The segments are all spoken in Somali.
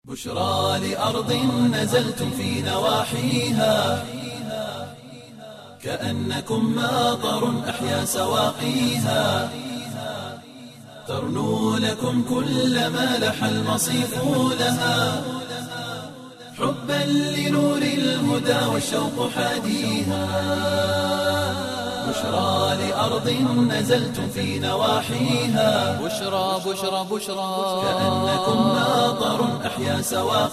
بشرى لأرض نزلتم في نواحيها كأنكم ماطر أحيا سواقيها ترنو لكم كل ما لح المصيف لها حبا لنور الهدى والشوق حاديها بشرى لأرض نزلتم في نواحيها بشرى بشرى بشرى كأنكم ماطر أحيا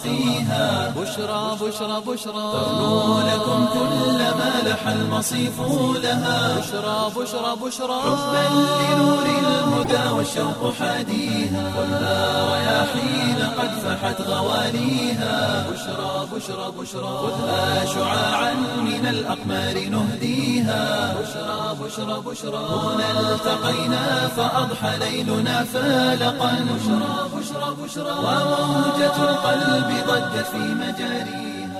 سواقيها بشرى بشرى بشرى ترنو لكم كل ما لح المصيف لها بشرى بشرى بشرى حبا لنور الهدى والشوق حاديها والنار رياحين قد فحت غواليها بشرى بشرى بشرى خذها شعاعا من الأقمار نهديها بشرى بشرى بشرى هنا التقينا فأضحى ليلنا فالقا بشرى بشرى بشرى وموجة القلب ضجت في مجاريها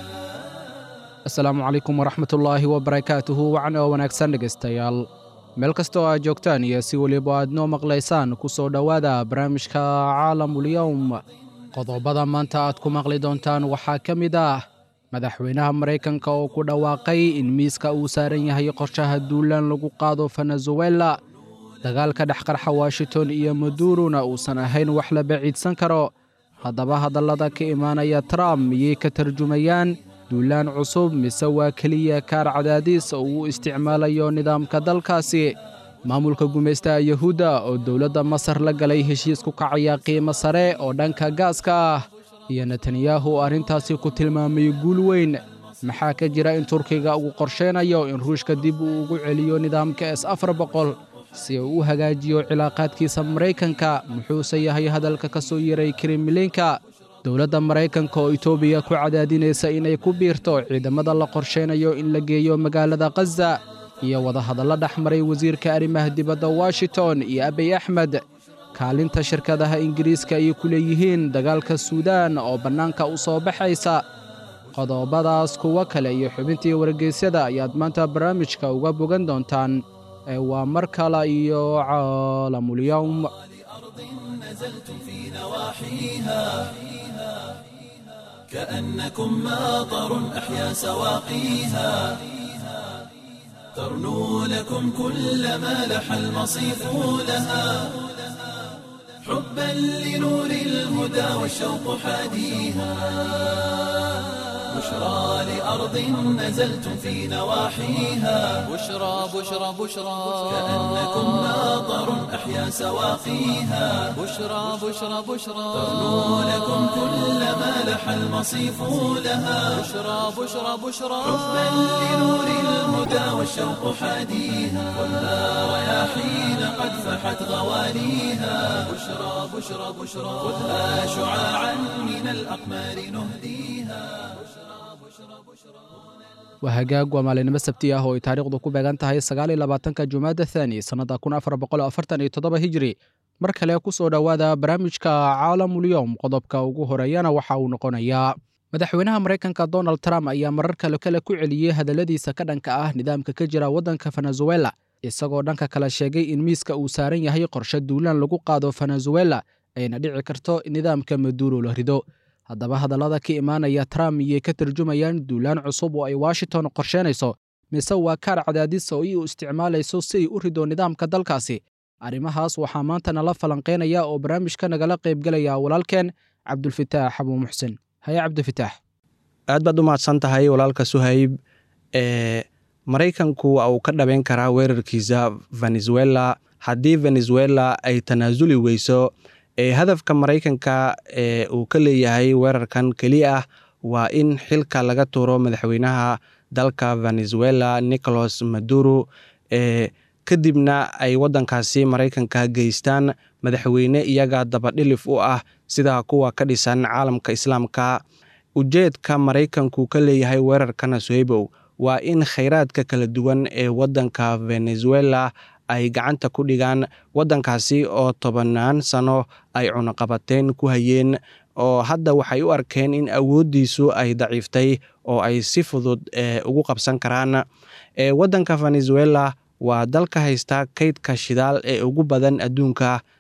asalaamu calaykum waraxmatullaahi wabarakaatuhu wacna oo wanaagsan dhegaystayaal meel kasta oo aad joogtaan iyo si weliba aad noo maqlaysaan ku soo dhowaada barnaamijka caalamulyowm qodobada maanta aad ku maqli doontaan waxaa ka mid ah madaxweynaha maraykanka oo ku dhawaaqay in miiska uu saaran yahay qorshaha duulaan lagu qaado venezuela dagaalka dhexqarxa washington iyo maduruna uusan ahayn wax la baciidsan karo haddaba hadallada ka imaanaya trump miyay ka tarjumayaan duulaan cusub mise waa keliya kaar cadaadiis oo uu isticmaalayo nidaamka dalkaasi maamulka gumaystaha yuhuudda oo dowladda masar la galay heshiis ku kacaya qiimo sare oo dhanka gaaska ah iyo netanyahu oo arrintaasi ku tilmaamay guul weyn maxaa ka jira in turkiga uu qorsheynayo in ruushka dib uu ugu celiyo nidaamka s afar boqol si uu u hagaajiyo cilaaqaadkiisa maraykanka muxuuse yahay hadalka ka soo yeray kremlinka dowladda maraykanka oo etoobiya ku cadaadinaysa inay ku biirto ciidamada la qorsheynayo in la geeyo magaalada khaza iyo wadahadallo dhex maray wasiirka arrimaha dibadda washington iyo abiy axmed kaalinta shirkadaha ingiriiska ay ku leeyihiin dagaalka suudaan oo bannaanka u soo baxaysa qodobadaas kuwo kale iyo xubintii wargeysyada ayaad maanta barnaamijka uga bogan doontaan ee waa mar kale iyo caalamulyowm نزلتم في نواحيها كأنكم ماطر أحيا سواقيها ترنو لكم كل ما لح المصيف لها حبا لنور الهدى والشوق حاديها بشرى لأرض نزلتم في نواحيها بشرى بشرى بشرى كأنكم ماطر أحيا سواقيها بشرى بشرى بشرى ترنو لكم كل ما لح المصيف لها بشرى بشرى بشرى حبا لنور الهدى والشوق حاديها والنار رياحين قد فحت غواليها بشرى بشرى بشرى خذها شعاعا من الأقمار نهديها waa hagaag waa maalinimo sabti ah oo ay taariikhdu ku beegan tahay sagaal iyo labaatanka jumaada thani sannadda kun afar boqol afartan iyo toddoba hijri mar kale ku soo dhowaada barnaamijka caalamulyowm qodobka ugu horeeyana waxa uu noqonayaa madaxweynaha maraykanka donald trump ayaa marar kale kale ku celiyey hadalladiisa ka dhanka ah nidaamka ka jira waddanka venezuela isagoo dhanka kale sheegay in miiska uu saaran yahay qorshe duulaan lagu qaado venezuela ayna dhici karto in nidaamka maduro la rido haddaba hadallada ka imaanaya trump miyay ka tarjumayaan duulaan cusub oo ay washington qorsheynayso mise waa kaar cadaadis oo iu isticmaalayso si ay u rido nidaamka dalkaasi arrimahaas waxaa maanta nala falanqeynaya oo barnaamijka nagala qaybgelaya walaalkeen cabdulfitaax xabuu muxsin haye cabdifitaax aad baad u mahadsan tahay walaalka suhayb ee maraykanku waa uu ka dhabeyn karaa weerarkiisa venezuela haddii venezuela ay tanaasuli weyso ee hadafka maraykanka ee uu ka leeyahay weerarkan keliya ah waa in xilka laga tuuro madaxweynaha dalka venezuela nicolas maduro ee kadibna ay waddankaasi maraykanka geystaan madaxweyne iyaga dabadhilif u ah sida kuwa ka dhisan caalamka islaamka ujeedka maraykanku ka leeyahay weerarkana sohebow waa in khayraadka kala duwan ee waddanka venezuela ay gacanta ku dhigaan waddankaasi oo tobannaan sano ay cunaqabateyn ku hayeen oo hadda waxay u arkeen in awooddiisu ay daciiftay oo ay si fudud ugu qabsan karaan waddanka venezuela waa dalka haysta kaydka shidaal ee ugu badan adduunka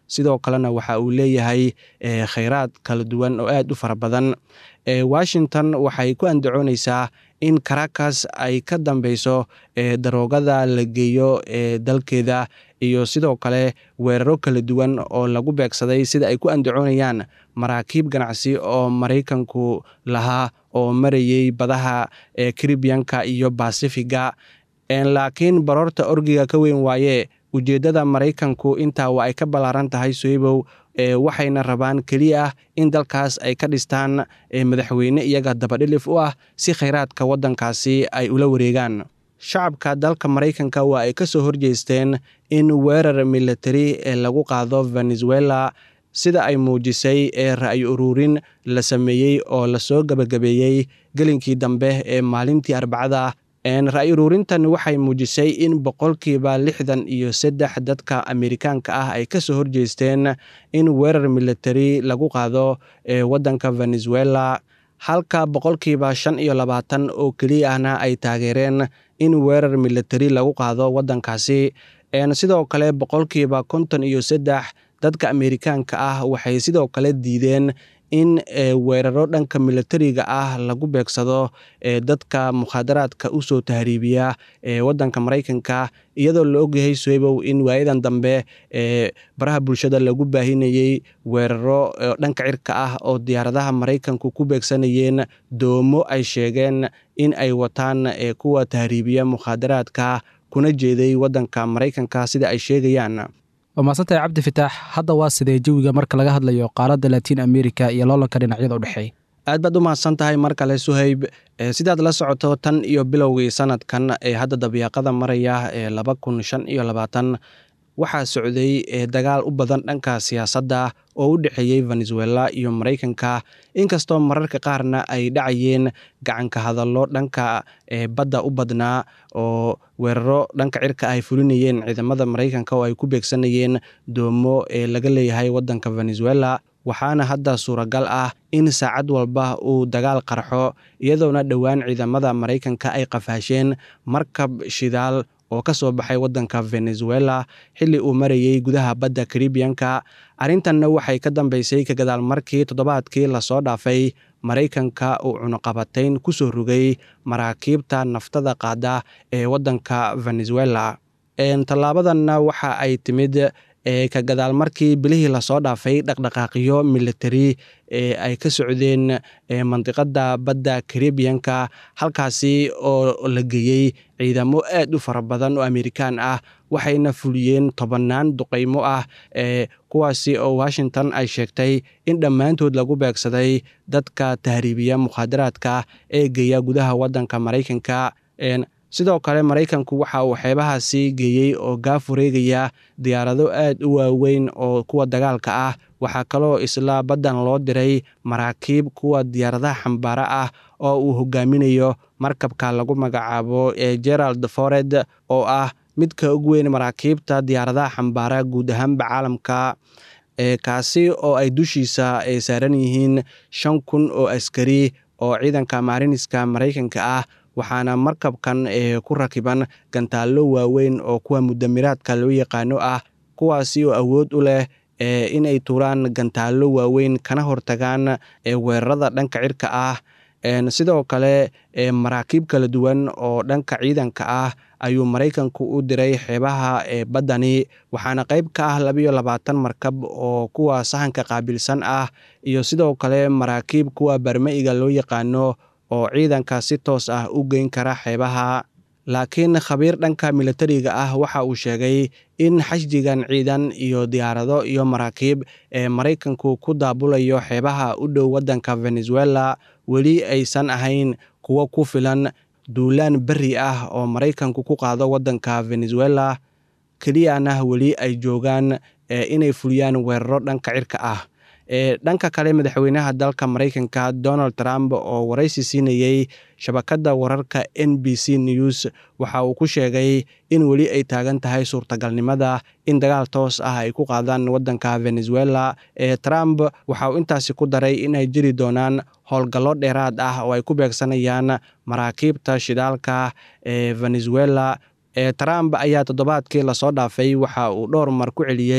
sidoo kalena waxa uu leeyahay khayraad kala duwan oo aad u fara badan washington waxay ku andacooneysaa in caracas ay ka dambeyso daroogada la geeyo ee dalkeeda iyo sidoo kale weeraro kala duwan oo lagu beegsaday sida ay ku andacoonayaan maraakiib ganacsi oo maraykanku lahaa oo marayey badaha ee karibiyanka iyo basifiga laakiin baroorta orgiga ka weyn waaye ujeeddada maraykanku intaa waa ay ka ballaaran tahay soybow waxayna rabaan keliya in dalkaas ay ka dhistaan madaxweyne iyaga dabadhilif u ah si khayraadka waddankaasi ay ula wareegaan shacabka dalka maraykanka waa ay ka soo horjeesteen in weerar militari ee lagu qaado venezuela sida ay muujisay ee ra'yi ururin la sameeyey oo lasoo gebagabeeyey gelinkii dambe ee maalintii arbacada ra'yi uruurintan waxay muujisay in boqolkiiba lixdan iyo saddex dadka amerikaanka ah ay ka soo horjeesteen in weerar militari lagu qaado ee waddanka venezuela halka boqolkiiba shan iyo labaatan oo keliya ahna ay taageereen in weerar militari lagu qaado waddankaasi sidoo kale boqolkiiba konton iyo saddex dadka amerikaanka ah waxay sidoo kale diideen in weeraro dhanka militariga ah lagu beegsado dadka mukhaadaraadka usoo tahriibiya ee waddanka maraykanka iyadoo la ogyahay soebow in waayadan dambe ee baraha bulshada lagu baahinayey weeraro dhanka cirka ah oo diyaaradaha maraykanku ku beegsanayeen doomo ay sheegeen in ay wataan kuwa tahriibiya mukhaadaraadka kuna jeeday waddanka maraykanka sida ay sheegayaan waa mahadsantahay cabdi fitaax hadda waa sidee jawiga marka laga hadlayo qaaradda latiin america iyo loolanka dhinacyada u dhexeeya aad baad u mahadsan tahay mar kale suhayb sidaad la socoto tan iyo bilowgii sanadkan ee hadda dabiiqada maraya ee laba kun shan iyo labaatan waxaa socday dagaal u badan dhanka siyaasadda oo u dhexeeyey venezuela iyo maraykanka inkastoo mararka qaarna ay dhacayeen gacanka hadallo dhanka badda u badnaa oo weeraro dhanka cirka ay fulinayeen ciidamada maraykanka oo ay ku beegsanayeen doomo ee laga leeyahay waddanka venezuela waxaana hadda suuragal ah in saacad walba uu dagaal qarxo iyadoona dhowaan ciidamada maraykanka ay qafaasheen markab shidaal oo ka soo baxay waddanka venezuela xilli uu marayey gudaha badda karibiyanka arrintanna waxay ka dambeysay ka gadaal markii toddobaadkii lasoo dhaafay maraykanka uu cunuqabatayn ku soo rogay maraakiibta naftada qaada ee waddanka venezuela tallaabadanna waxa ay timid ka gadaal markii bilihii lasoo dhaafay dhaqdhaqaaqiyo militari ee ay ka socdeen mandiqada badda karibiyanka halkaasi oo la geeyey ciidamo aad u fara badan oo amerikaan ah waxayna fuliyeen tobannaan duqaymo ah ee kuwaasi oo washington ay sheegtay in dhammaantood lagu beegsaday dadka tahriibiya mukhaadaraadka ee geeya gudaha waddanka maraykanka sidoo kale maraykanku waxa uu xeebahaasi geeyey oo gaaf wareegaya diyaarado aad u waaweyn oo kuwa dagaalka ah waxaa kaloo isla baddan loo diray maraakiib kuwa diyaaradaha xambaara ah oo uu hogaaminayo markabka lagu magacaabo ee gerald fored oo ah midka ugu weyn maraakiibta diyaaradaha xambaara guud ahaanba caalamka kaasi oo ay dushiisa ay saaran yihiin shan kun oo askari oo ciidanka maariniska maraykanka ah waxaana markabkan ku rakiban gantaallo waaweyn oo kuwa mudamiraadka loo yaqaano ah kuwaasi oo awood u leh inay tuuraan gantaallo waaweyn kana hortagaan weerarada dhanka cirka ah sidoo kale maraakiib kala duwan oo dhanka ciidanka ah ayuu maraykanku u diray xeebaha baddani waxaana qayb ka ah labayo labaatan markab oo kuwa sahanka qaabilsan ah iyo sidoo kale maraakiib kuwa barma-iga loo yaqaano oo ciidanka si toos ah u geyn kara xeebaha laakiin khabiir dhanka militariga ah waxa uu sheegay in xashdigan ciidan iyo diyaarado iyo maraakiib ee maraykanku ku daabulayo xeebaha u dhow waddanka venezuela weli aysan ahayn kuwo ku filan duulaan berri ah oo maraykanku ku qaado waddanka venezuela keliyana weli ay joogaan inay fuliyaan weeraro dhanka cirka ah dhanka kale madaxweynaha dalka maraykanka donald trump oo waraysi siinayey shabakadda wararka n b c news waxa uu ku sheegay in weli ay taagan tahay suurtagalnimada in dagaal toos ah ay ku qaadaan waddanka venezuela trump waxa uu intaasi ku daray inay jiri doonaan howlgallo dheeraad ah oo ay ku beegsanayaan maraakiibta shidaalka ee venezuela trump ayaa toddobaadkii lasoo dhaafay waxa uu dhowr mar ku celiyey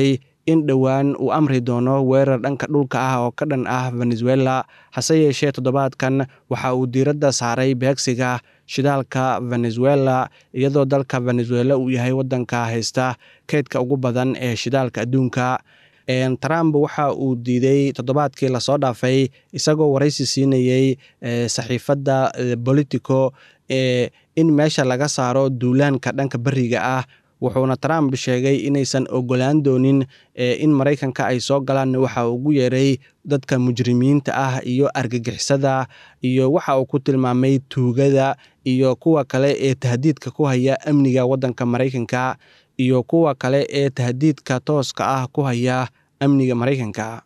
in dhowaan uu amri doono weerar dhanka dhulka ah oo ka dhan ah venezuela hase yeeshee toddobaadkan waxa uu diiradda saaray beegsiga shidaalka venezuela iyadoo dalka venezuela uu yahay waddanka haysta keydka ugu badan ee shidaalka adduunka trump waxa uu diiday toddobaadkii lasoo dhaafay isagoo waraysi siinayey saxiifadda bolitico in meesha laga saaro duulaanka dhanka beriga ah wuxuuna trump sheegay inaysan ogolaan doonin in maraykanka ay soo galaan waxa uu ugu yeeray dadka mujrimiinta ah iyo argagixisada iyo waxa uu ku tilmaamay tuugada iyo kuwa kale ee tahdiidka ku haya amniga waddanka maraykanka iyo kuwa kale ee tahdiidka tooska ah ku haya amniga maraykanka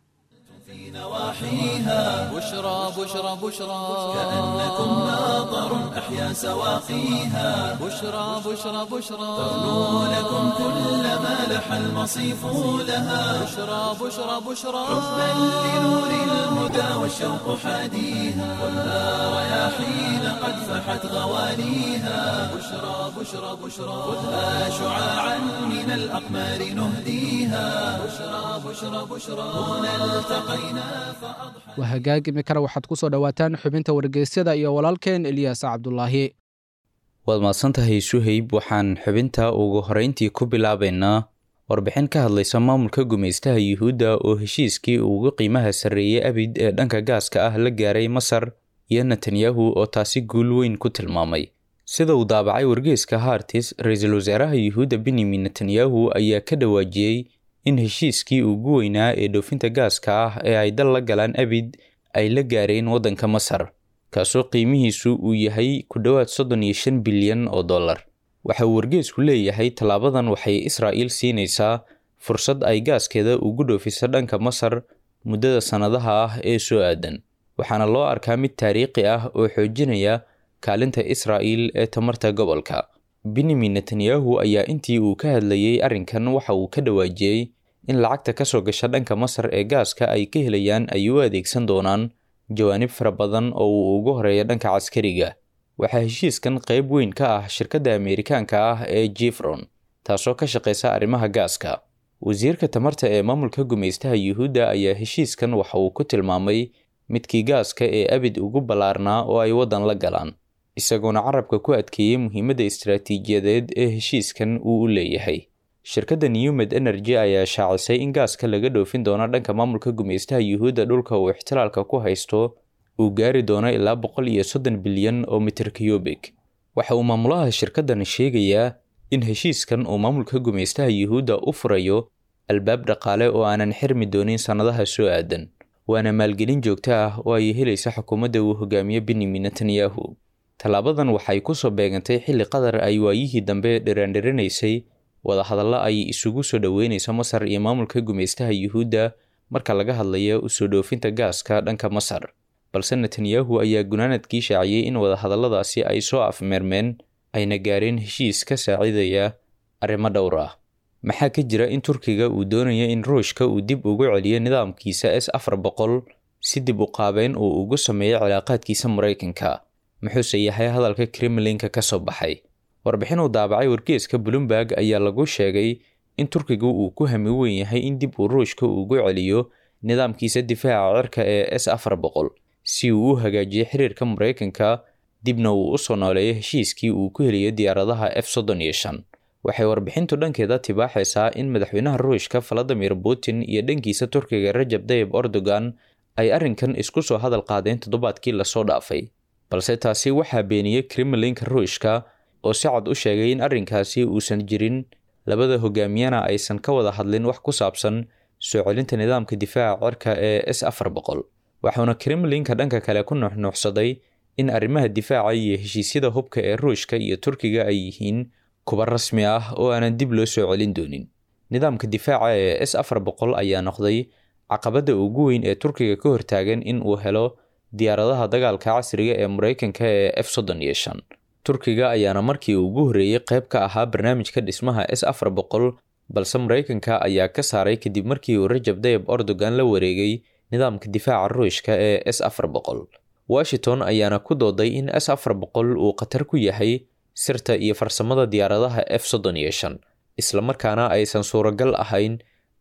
بشرى بشرى بشرى كأنكم ماطر أحيا سواقيها بشرى بشرى بشرى تغنو لكم كل ما لح المصيف لها بشرى بشرى بشرى بل لنور الهدى والشوق حاديها والها رياحين قد فحت غواليها بشرى بشرى بشرى خذها شعاعا من الأقمار نهديها بشرى بشرى بشرى هنا التقينا فأضحى waa hagaag imikana waxaad ku soo dhowaataan xubinta wargeysyada iyo walaalkeen eliyaas cabdulaahi waad mahadsantahay suhayb waxaan xubinta ugu horeyntii ku bilaabaynaa warbixin ka hadlaysa maamulka gumaystaha yuhuudda oo heshiiskii ugu qiimaha sarreeyey abid ee dhanka gaaska ah la gaaray masar iyo netanyahu oo taasi guul weyn ku tilmaamay sida uu daabacay wargeeska hartis ra-iisul wasaaraha yuhuudda benyamin netanyahu ayaa ka dhawaajiyey in heshiiskii ugu weynaa ee dhoofinta gaaska ah ee ay dal la galaan abid ay la gaareen waddanka masar kaasoo qiimihiisu uu yahay ku dhowaad soddon iyo shan bilyan oo dollar waxa uu wargeesku leeyahay tallaabadan waxay israa'iil siinaysaa fursad ay gaaskeeda ugu dhoofiso dhanka masar muddada sannadaha ah ee soo aadan waxaana loo arkaa mid taariikhi ah oo xoojinaya kaalinta israa'iil ee tamarta gobolka benyamin netanyahu ayaa intii uu ka hadlayey arrinkan waxa uu ka dhawaajiyey in lacagta ka soo gasha dhanka masar ee gaaska ay ka helayaan ay u adeegsan doonaan jawaanib fara badan oo uu ugu horeeya dhanka caskariga waxaa heshiiskan qayb weyn ka ah shirkadda ameerikaanka ah ee jefron taasoo ka shaqaysa arrimaha gaaska wasiirka tamarta ee maamulka gumaystaha yuhuudda ayaa heshiiskan waxa uu ku tilmaamay midkii gaaska ee abid ugu ballaarnaa oo ay waddan la galaan isagoona carabka ku adkeeyey muhiimadda istaraatiijiyadeed ee heshiiskan uu u leeyahay shirkadda newmed energy ayaa shaacisay in gaaska laga dhoofin doono dhanka maamulka gumaystaha yuhuudda dhulka uu ixtilaalka ku haysto uu gaari doono ilaa boqol iyo soddon bilyan oo mitir kiyubik waxa uu maamulaha shirkaddan sheegayaa in heshiiskan uu maamulka gumaystaha yuhuudda u furayo albaab dhaqaale oo aanan xirmi doonin sannadaha soo aadan waana maalgelin joogto ah oo ay helaysa xukuumadda uu hogaamiye benyamin netanyahu tallaabadan waxay ku soo beegantay xilli qatar ay waayihii dambe dhiraandhirinaysay wadahadallo ay isugu soo dhoweynayso masar iyo maamulka gumaystaha yuhuudda marka laga hadlayo usoo dhoofinta gaaska dhanka masar balse netanyahu ayaa gunaanadkii shaaciyey in wadahadalladaasi ay soo afmeermeen ayna gaareen heshiis ka saacidaya arrimo dhowr ah maxaa ka jira in turkiga uu doonayo in ruushka uu dib ugu celiyo nidaamkiisa s afar boqol si dib u qaabeyn uu ugu sameeyo cilaaqaadkiisa maraykanka muxuuse yahay hadalka kremlinka ka soo baxay warbixin uu daabacay wargeeska bloomberg ayaa lagu sheegay in turkigu uu ku hami weyn yahay in dib uu ruushka ugu celiyo nidaamkiisa difaaca cirka ee s afar boqol si uu u hagaajiyo xiriirka maraykanka dibna uu u soo nooleeyo heshiiskii uu ku heliyo diyaaradaha f soddon iyo shan waxay warbixintu dhankeeda tibaaxaysaa in madaxweynaha ruushka valadimir putin iyo dhankiisa turkiga rajab tayib erdogan ay arrinkan isku soo hadal qaadeen toddobaadkii lasoo dhaafay balse taasi waxaa beeniyey kremlinka ruushka oo si cad u sheegay in arrinkaasi uusan jirin labada hogaamiyana aysan ka wada hadlin wax ku saabsan soo celinta nidaamka difaaca cirka ee s afar boqol waxauna kremlinka dhanka kale ku nuuxnuuxsaday in arrimaha difaaca iyo heshiisyada hubka ee ruushka iyo turkiga ay yihiin kuba rasmi ah oo aanan dib loo soo celin doonin nidaamka difaaca ee s afar boqol ayaa noqday caqabadda ugu weyn ee turkiga ka hortaagan in uu helo diyaaradaha dagaalka casriga ee maraykanka ee f soddon iyo shan turkiga ayaana markii ugu horreeyey qayb ka ahaa barnaamijka dhismaha s afar boqol balse maraykanka ayaa ka saaray kadib markii uu rajab tayib erdogan la wareegay nidaamka difaaca ruushka ee s afar boqol washington ayaana ku dooday in s afar boqol uu khatar ku yahay sirta iyo farsamada diyaaradaha f soddon iyo shan islamarkaana aysan suuragal ahayn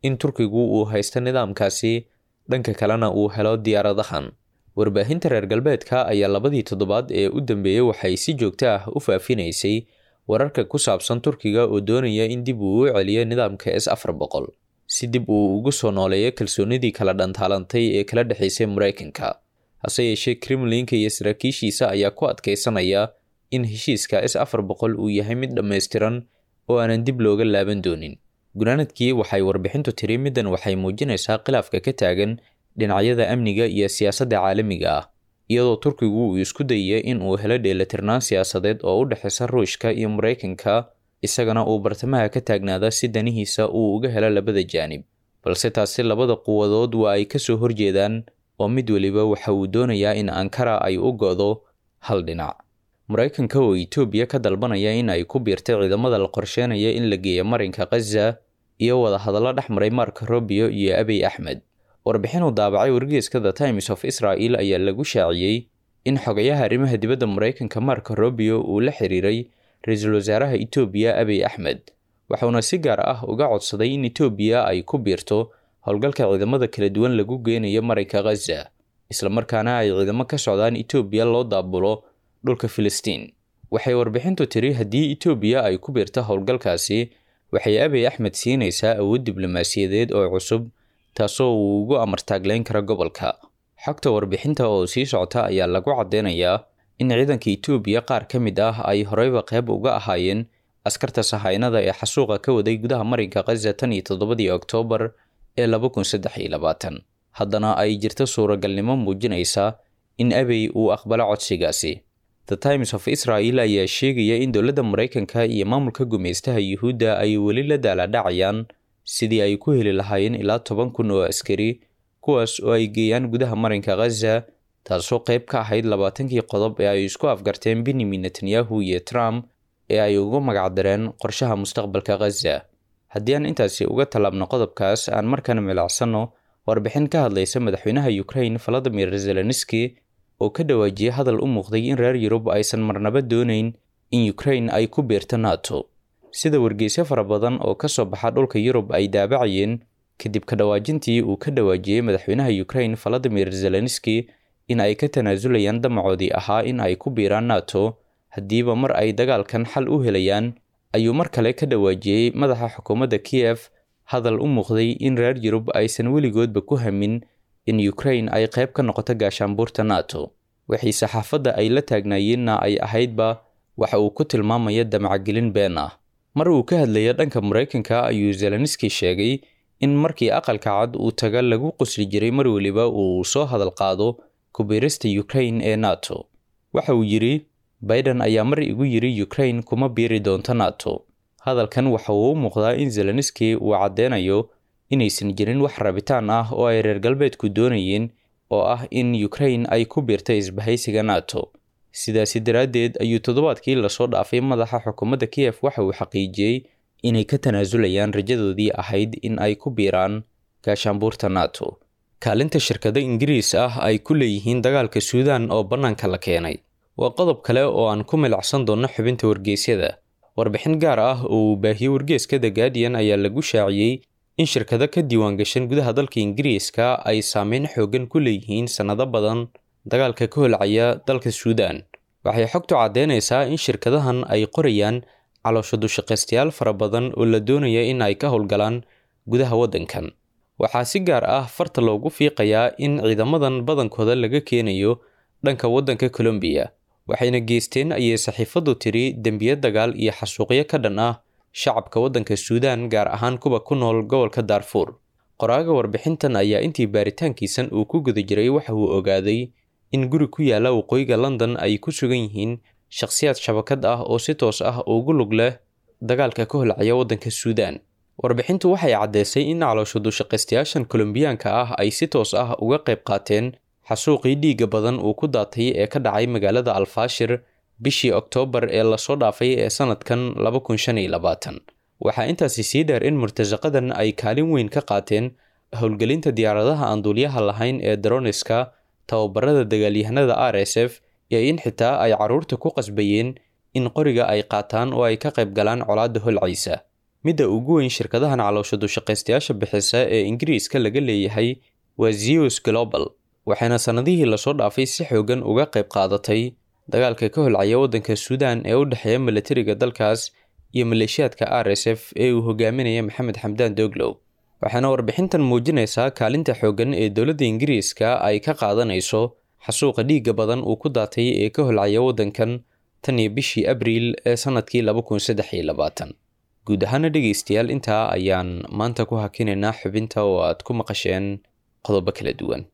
in turkigu uu haysto nidaamkaasi dhanka kalena uu helo diyaaradahan warbaahinta reer galbeedka ayaa labadii toddobaad ee u dambeeyey waxay si joogto ah u faafinaysay wararka ku saabsan turkiga oo doonaya in dib uu u celiyo nidaamka s afar boqol si dib uu ugu soo nooleeyo kalsoonidii kala dhantaalantay ee kala dhexaysay maraykanka hase yeeshee kremlinka iyo saraakiishiisa ayaa ku adkaysanaya in heshiiska s afar boqol uu yahay mid dhammaystiran oo aanan dib looga laaban doonin gunaanadkii waxay warbixintu tiri middan waxay muujinaysaa khilaafka ka taagan dhinacyada amniga iyo siyaasadda caalamiga ah iyadoo turkigu uu isku dayaya in uu helo dheelatirnaan siyaasadeed oo u dhexaysa ruushka iyo maraykanka isagana uu bartamaha ka taagnaada si danihiisa uu uga helo labada jaanib balse taasi labada quwadood waa ay kasoo horjeedaan oo mid weliba waxa uu doonayaa in ankara ay u go'do hal dhinac maraykanka oo etoobiya ka dalbanaya in ay ku biirtay ciidamada la qorsheynaya in la geeyo marinka khaza iyo wadahadallo dhex maray marka robio iyo abiy axmed warbixin uu daabacay wargeeska the times of israel ayaa lagu shaaciyey in xogayaha arrimaha dibadda maraykanka marka robio uu la xiriiray ra-iisul wasaaraha etoobiya abiy axmed waxuuna si gaar ah uga codsaday in etoobiya ay ku biirto howlgalka ciidamada kala duwan lagu geynayo marinka khaza islamarkaana ay ciidamo ka socdaan etoobiya loo daabulo dhulka filistiin waxay warbixintu tiri haddii etoobiya ay ku biirto howlgalkaasi waxay abiy axmed siinaysaa awood diblomaasiyadeed oo cusub taasoo uu ugu amartaagleyn karo gobolka xogta warbixinta oo sii socota ayaa lagu caddeynayaa in ciidanka etoobiya qaar ka mid ah ay horeyba qayb uga ahaayeen askarta sahaynada ee xasuuqa ka waday gudaha marinka khaza tan iyo toddobadii oktoobar ee laba kun saddex iyo labaatan haddana ay jirto suuragalnimo muujinaysa in abiy uu aqbalo codsigaasi the times of israel ayaa sheegaya in dowladda maraykanka iyo maamulka gumaystaha yuhuudda ay weli la daaladhacayaan sidii ay ku heli lahaayeen ilaa toban kun oo askari kuwaas oo ay geeyaan gudaha marinka khaza taasoo qayb ka ahayd labaatankii qodob ee ay isku afgarteen benyamin netanyahu iyo trump ee ay ugu magacdareen qorshaha mustaqbalka khaza haddii aan intaasi uga tallaabno qodobkaas aan markana milacsanno warbixin ka hadlaysa madaxweynaha ukraine valadimir zelenski oo ka dhawaajiyay hadal u muuqday in reer yurub aysan marnaba doonayn in ukraine ay ku biirto nato sida wargeysyo fara badan oo ka soo baxa dhulka yurub ay daabacayeen kadib ka dhawaajintii uu ka dhawaajiyey madaxweynaha ukraine valadimir zelenski in ay ka tanaasulayaan damacoodii ahaa in ay ku biiraan nato haddiiba mar ay dagaalkan xal u helayaan ayuu mar kale ka dhawaajiyey madaxa xukuumadda kiyef hadal u muuqday in reer yurub aysan weligoodba ku hamin in ukraine ay qayb ka noqoto gaashaanbuurta nato wixii saxaafadda ay la taagnaayeenna ay ahaydba waxa uu ku tilmaamaya damacagelin been ah mar uu ka hadlaya dhanka maraykanka ayuu zelenski sheegay in markii aqalka cad uu taga lagu qusli jiray mar weliba uu soo hadal qaado kubiirista ukraine ee nato waxa uu yidhi biden ayaa mar igu yidhi ukraine kuma biiri doonto nato hadalkan waxa uu u muuqdaa in zelenski uu caddeynayo inaysan jirin wax rabitaan ah oo ay reer galbeedku doonayeen oo ah in ukraine ay ku biirta isbahaysiga nato sidaasi daraaddeed ayuu toddobaadkii lasoo dhaafay madaxa xukuumadda kiyef waxa uu xaqiijiyey inay ka tanaasulayaan rajadoodii ahayd in ay ku biiraan gaashaanbuurta nato kaalinta shirkado ingiriis ah ay ku leeyihiin dagaalka suudan oo bannaanka la keenay waa qodob kale oo aan ku milacsan doonno xubinta wargeysyada warbixin gaar ah oo uu baahiyey wargeeska the guardian ayaa lagu shaaciyey in shirkado ka diiwaangashan gudaha dalka ingiriiska ay saameyn xooggan ku leeyihiin sannado badan dagaalka ka holcaya dalka suudan waxay xogtu caddeynaysaa in shirkadahan ay qorayaan caloosho dushaqaystayaal fara badan oo la doonaya in ay ka howlgalaan gudaha waddankan waxaa si gaar ah farta loogu fiiqayaa in ciidamadan badankooda laga keenayo dhanka waddanka colombiya waxayna geysteen ayay saxiifaddu tiri dembiyo dagaal iyo xasuuqyo ka dhan ah shacabka waddanka suudan gaar ahaan kuwa ku nool gobolka daarfuur qoraaga warbixintan ayaa intii baaritaankiisan uu ku guda jiray waxa uu ogaaday in guri ku yaala waqooyiga london ay ku sugan yihiin shakhsiyaad shabakad ah oo si toos ah ugu lug leh dagaalka ka holcaya waddanka suudan warbixintu waxay caddeysay in caloosho dushaqaystayaashan kolombiyaanka ah ay si toos ah uga qayb qaateen xasuuqii dhiigga badan uu ku daatay ee ka dhacay magaalada alfaashir bishii oktoobar ee lasoo dhaafay ee sanadkan laba kun shan iyo labaatan waxaa intaasi sii dheer in murtasaqadan ay kaalin weyn ka qaateen howlgelinta diyaaradaha aan duuliyaha lahayn ee daroniska tababarada dagaalyahanada r s f iyo in xitaa ay carruurta ku qasbayeen in qoriga ay qaataan oo ay ka qayb galaan colaadda holcaysa midda ugu weyn shirkadahan caloosha dushaqaystayaasha bixisa ee ingiriiska laga leeyahay waa zeus global waxayna sannadihii lasoo dhaafay si xoogan uga qayb qaadatay dagaalka ka holcaya waddanka suudan ee u dhexeeya milatariga dalkaas iyo maleeshiyaadka r s f ee uu hogaaminaya maxamed xamdaan doglow waxaana warbixintan muujinaysaa kaalinta xooggan ee dowladda ingiriiska ay ka qaadanayso xasuuqa dhiigga badan uu ku daatay ee ka holcaya waddankan tan iyo bishii abriil ee sannadkii laba kun saddex iyo labaatan guud ahaana dhegaystayaal intaa ayaan maanta ku hakinaynaa xubinta oo aad ku maqasheen qodobo kala duwan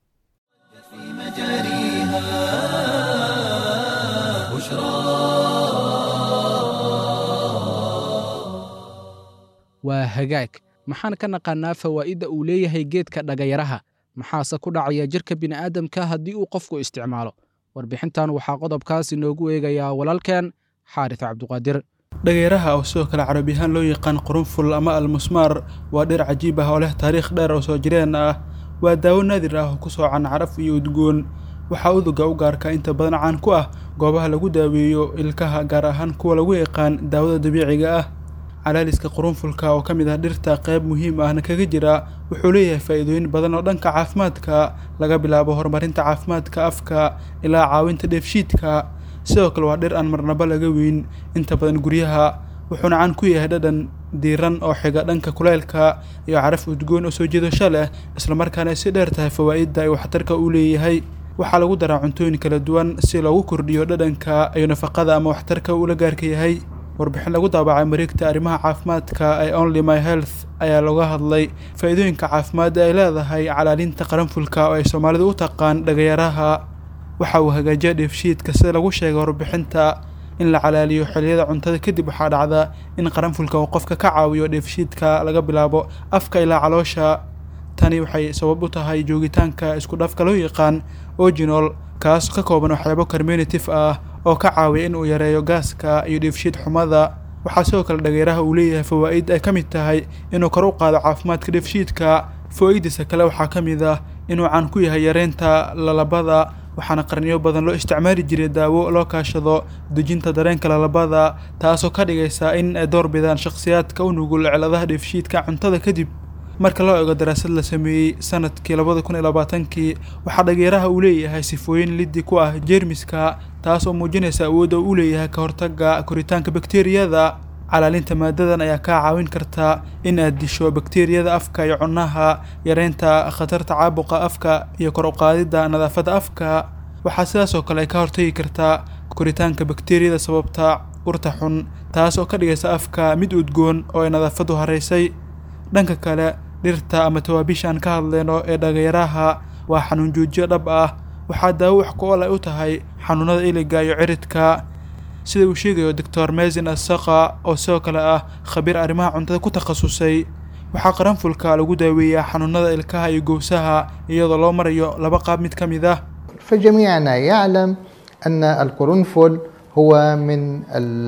waa hagaag maxaan ka naqaannaa fawaa'idda uu leeyahay geedka dhagayaraha maxaase ku dhacaya jirka bini'aadamka haddii uu qofku isticmaalo warbixintan waxaa qodobkaas inoogu eegayaa walaalkeen xaaris cabduqaadir dhageeraha oo sidoo kale carabi ahaan loo yaqaan qurunful ama almusmaar waa dhir cajiib ah oo leh taariikh dheer oo soo jireen ah waa daawo naadir ah oo ku soocan caraf iyo udgoon waxaa uduga u gaarka inta badan caan ku ah goobaha lagu daaweeyo ilkaha gaar ahaan kuwa lagu yaqaan daawada dabiiciga ah calaaliska qurunfulka oo ka mid ah dhirta qayb muhiim ahna kaga jira wuxuu leeyahay faa'iidooyin badan oo dhanka caafimaadka laga bilaabo horumarinta caafimaadka afka ilaa caawinta dheefshiidka sidoo kale waa dhir aan marnaba laga weyn inta badan guryaha wuxuuna caan ku yahay dhadhan diiran oo xiga dhanka kuleylka iyo caraf udgoon oo soo jiidasho leh islamarkaana si dheer tahay fawaa'idda ay waxtarka u leeyahay waxaa lagu daraa cuntooyin kala duwan si loogu kordhiyo dhadhanka iyo nafaqada ama waxtarka uu la gaarka yahay warbixin lagu daabacay mareegta arrimaha caafimaadka ee only my health ayaa looga hadlay faa'iidooyinka caafimaad ay leedahay calaalinta qaranfulka oo ay soomaalidu u taqaan dhagayaraha waxa uu hagaajiya dheefshiidka sida lagu sheegay warbixinta in la calaaliyo xilliyada cuntada kadib waxaa dhacda in qaranfulka uu qofka ka caawiyo dheefshiidka laga bilaabo afka ilaa caloosha tani waxay sabab u tahay joogitaanka isku dhafka loo yaqaan oginol kaas ka kooban waxyaabo carminative ah oo ka caawiya in uu yareeyo gaaska iyo dheefshiid xumada waxaa sidoo kale dhageeraha uu leeyahay fawaa'id ay ka mid tahay inuu kor u qaado caafimaadka dheefshiidka fawaa'idiisa kale waxaa ka mid ah inuu caan ku yahay yareynta lalabada waxaana qarniyo badan loo isticmaali jiray daawo loo kaashado dejinta dareenka lalabada taasoo ka dhigaysa in ay door bidaan shakhsiyaadka u nugul ciladaha dheefshiidka cuntada kadib marka loo eego daraasad la sameeyey sanadkii labada kun iyo labaatankii waxaa dhageeraha uu leeyahay sifooyin liddi ku ah jeermiska taas oo muujinaysa awoodda uu leeyahay ka hortagga koritaanka bakteeriyada calaalinta maadadan ayaa kaa caawin karta in aad disho bakteeriyada afka iyo cunaha yareynta khatarta caabuqa afka iyo kor uqaadidda nadaafadda afka waxaa sidaas oo kale ay ka hortagi kartaa koritaanka bakteeriyada sababta urta xun taas oo ka dhigaysa afka mid udgoon oo ay nadaafaddu haraysay dhanka kale dhirta ama tawaabiisha aan ka hadleyno ee dhagayaraha waa xanuun joojiyo dhab ah waxaa daawo wax ku-ol ay u tahay xanuunada iliga iyo ciridka sida uu sheegayo doctor mesin asaqa oo sidoo kale ah khabiir arrimaha cuntada ku takhasusay waxaa qaranfulka lagu daaweeyaa xanuunada ilkaha iyo gowsaha iyadoo loo marayo laba qaab mid ka mid ah فجميعنا يعلم أن القرنفل هو من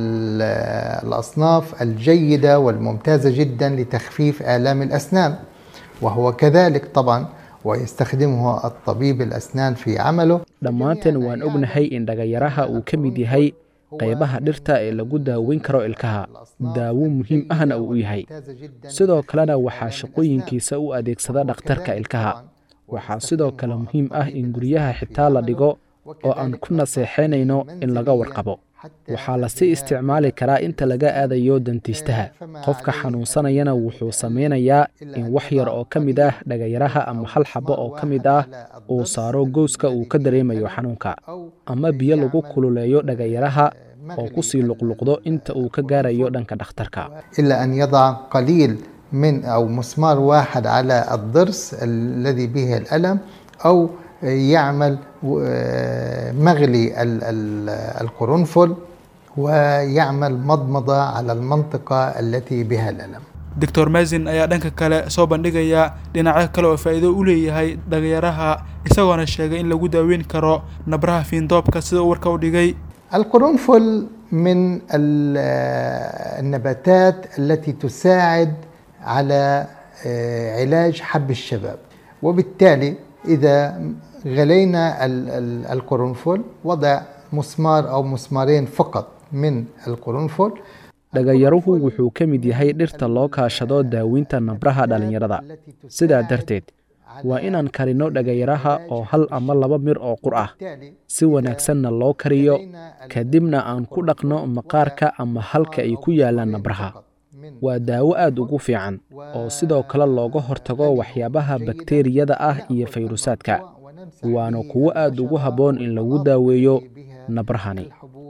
ال- الأصناف الجيدة والممتازة جدا لتخفيف آلام الأسنان وهو كذلك طبعا ويستخدمه الطبيب الأسنان في عمله dhammaanteen waan ognahay in dhagayaraha uu ka mid yahay qaybaha dhirta ee lagu daaweyn karo ilkaha daawo muhiim ahna uu u yahay sidoo kalena waxaa shaqooyinkiisa u adeegsada dhakhtarka ilkaha waxaa sidoo kale muhiim ah in guryaha xitaa la dhigo oo aan ku naseexaynayno in laga warqabo waxaa lasii isticmaali karaa inta laga aadayo dantiistaha qofka xanuunsanayana wuxuu samaynayaa in wax yar oo ka mid ah dhagayaraha ama hal xabo oo ka mid ah uu saaro gowska uu ka dareemayo xanuunka ama biyo lagu kululeeyo dhagayaraha oo kusii luqluqdo inta uu ka gaarayo dhanka dhakhtarka إلا أن يضع قليل من أو مسمار واحد على الضرس الذي به الألم أو يعمل آه، مغلي ال- ال- القرنفل ويعمل مضمضة على المنطقة التي بها الألم doctor mesin ayaa dhanka kale soo bandhigaya dhinacyo kale oo faa'iido u leeyahay dhagayaraha isagoona sheegay in lagu daaweyn karo nabraha fiindoobka sida uu warka u dhigay القرنفل من ال- آه، النباتات التي تساعد على آه، علاج حب الشباب وبالتالي إذا غلينا ال- ال- القرنفل وضع مسمار أو مسمارين فقط من القرنفل dhagayaruhu wuxuu ka mid yahay dhirta loo kaashado daaweynta nabraha dhallinyarada sidaa darteed waa inaan karinno dhagayaraha oo hal ama laba mir oo qur ah si wanaagsanna loo kariyo kadibna aan ku dhaqno maqaarka ama halka ay ku yaallaan nabraha waa daawo aad ugu fiican oo sidoo kale looga hortago waxyaabaha bakteeriyada ah iyo fayrusaadka waana kuwo aad ugu habboon in lagu daaweeyo nabrahani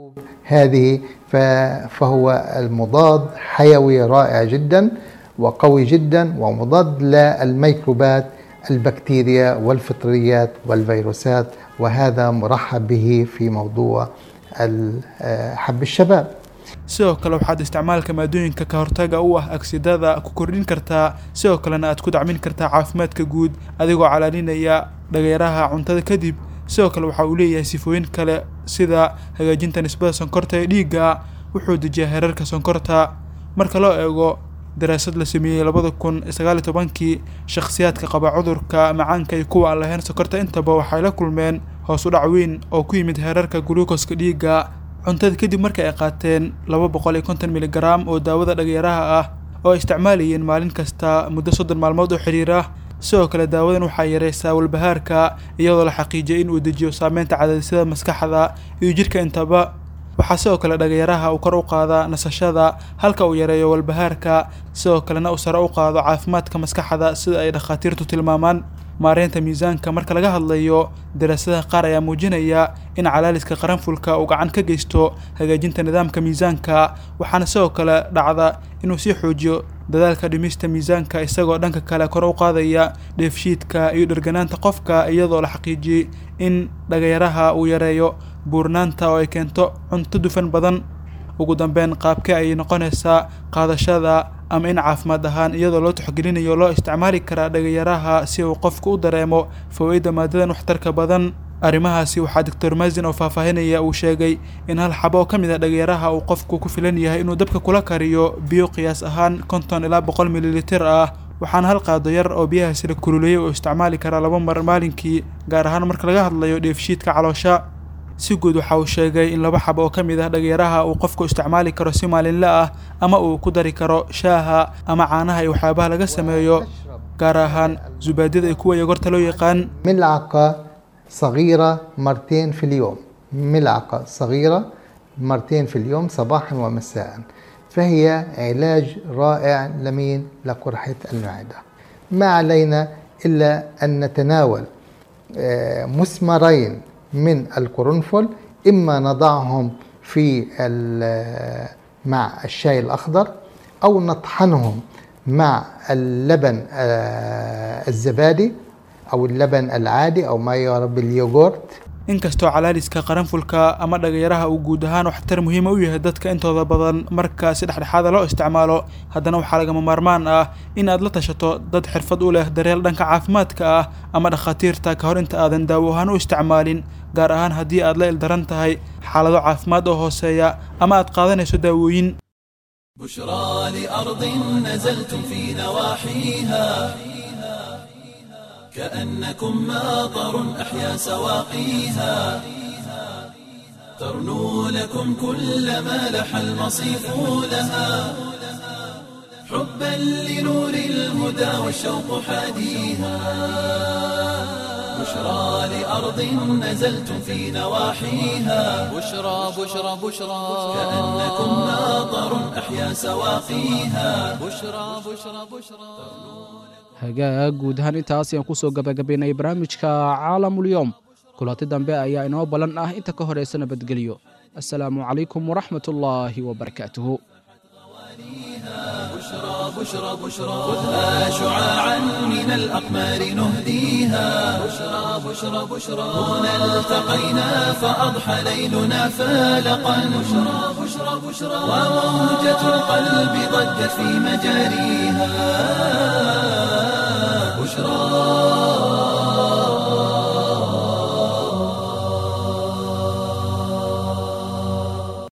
هذه ف- فهو المضاد حيوي رائع جدا وقوي جدا ومضاد للميكروبات البكتيريا والفطريات والفيروسات وهذا مرحب به في موضوع ال- آه، حب الشباب sidoo kale waxaad isticmaalka maadooyinka ka hortaga u ah agsidada ku kordhin kartaa sidoo kalena aad ku dacmin kartaa caafimaadka guud adigoo calaalinaya dhagayaraha cuntada kadib sidoo kale waxa uu leeyahay sifooyin kale sida hagaajinta nisbada sonkorta ee dhiigga wuxuu dejiyaa heerarka sonkorta marka loo eego daraasad la sameeyey labada kun sagaal iyo tobankii shakhsiyaadka qaba cudurka macaanka iyo kuwa aan lahayn sonkorta intaba waxay la kulmeen hoos u dhac weyn oo ku yimid heerarka guluukoska dhiigga cuntada kadib markii ay qaateen laba boqol iyo konton miligaraam oo daawada dhagayaraha ah oo ay isticmaalayeen maalin kasta muddo soddon maalmood oo xiriira sidoo kale daawadan waxaa yareysaa walbahaarka iyadoo la xaqiijiyay in uu dejiyo saameynta cadaadisyada maskaxda iyo jidhka intaba waxaa sidoo kale dhagayaraha uu kor u qaadaa nasashada halka uu yareeyo walbahaarka sidoo kalena uu sare u qaado caafimaadka maskaxda sida ay dhakhaatiirtu tilmaamaan maareynta miisaanka marka laga hadlayo daraasadaha qaar ayaa muujinaya in calaaliska qaranfulka uu gacan ka geysto hagaajinta nidaamka miisaanka waxaana sidoo kale dhacda inuu sii xoojiyo dadaalka dhimista miisaanka isagoo dhanka kale kor u qaadaya dheefshiidka iyo dherganaanta qofka iyadoo la xaqiijiyey in dhagayaraha uu yareeyo buurnaanta oo ay keento cunto dufan badan ugu dambeyn qaabkee ayay noqonaysaa qaadashada ama in caafimaad ahaan iyadoo loo tixgelinayo loo isticmaali karaa dhagayaraha si uu qofku u dareemo fawaaidda maadadan waxtarka badan arrimahaasi waxaa doctor mazin oo faahfaahinaya uu sheegay in hal xabo oo ka mid a dhagayaraha uu qofku ku filan yahay inuu dabka kula kariyo biyo qiyaas ahaan konton ilaa boqol mililitir ah waxaana hal qaado yar oo biyahaasi la kululeeyay uu isticmaali karaa laba mar maalinkii gaar ahaan marka laga hadlayo dheefshiidka caloosha si guud waxa uu sheegay in laba xab oo ka mid ah dhagayaraha uu qofku isticmaali karo si maalinle ah ama uu ku dari karo shaaha ama caanaha iyo waxyaabaha laga sameeyo gaar ahaan zubaadyada iyo kuwa yogorta loo yaqaan ملعقة صغيرة مرتين في اليوم ملعقة صغيرة مرتين في اليوم صباحا ومساء فهي علاج رائع لمين لقرحة المعدة ما علينا إلا أن نتناول آه، مسمرين من القرنفل إما نضعهم في ال- مع الشاي الأخضر أو نطحنهم مع اللبن آه، الزبادي أو اللبن العادي أو ما يعرف باليوغورت inkastoo calaaliska qaranfulka ama dhagayaraha uu guud ahaan waxtar muhiima u yahay dadka intooda badan marka si dhexdhexaada loo isticmaalo haddana waxaa lagama maarmaan ah in aad la tashato dad xirfad u leh daryeel dhanka caafimaadka ah ama dhakhaatiirta ka hor inta aadan daawo ahaan u isticmaalin gaar ahaan haddii aad la ildaran tahay xaalado caafimaad oo hooseeya ama aad qaadanayso daawooyin بشرى لأرض نزلتم في نواحيها كأنكم ماطر أحيا سواقيها ترنو لكم كل ما لح المصيف لها حبا لنور الهدى والشوق حاديها بشرى لأرض نزلتم في نواحيها بشرى بشرى بشرى كأنكم ماطر أحيا سواقيها بشرى بشرى بشرى hagaag guud ahaan intaas ayaan ku soo gabagabaynay barnaamijka caalamulyoom kulanti dambe ayaa inoo ballan ah inta ka horaysa nabadgelyo assalaamu calaykum waraxmatullaahi wabarakaatuhu بشرى بشرى خذها شعاعا من الأقمار نهديها بشرى بشرى بشرى هنا التقينا فأضحى ليلنا فالقا بشرى بشرى بشرى وموجة القلب ضجت في مجاريها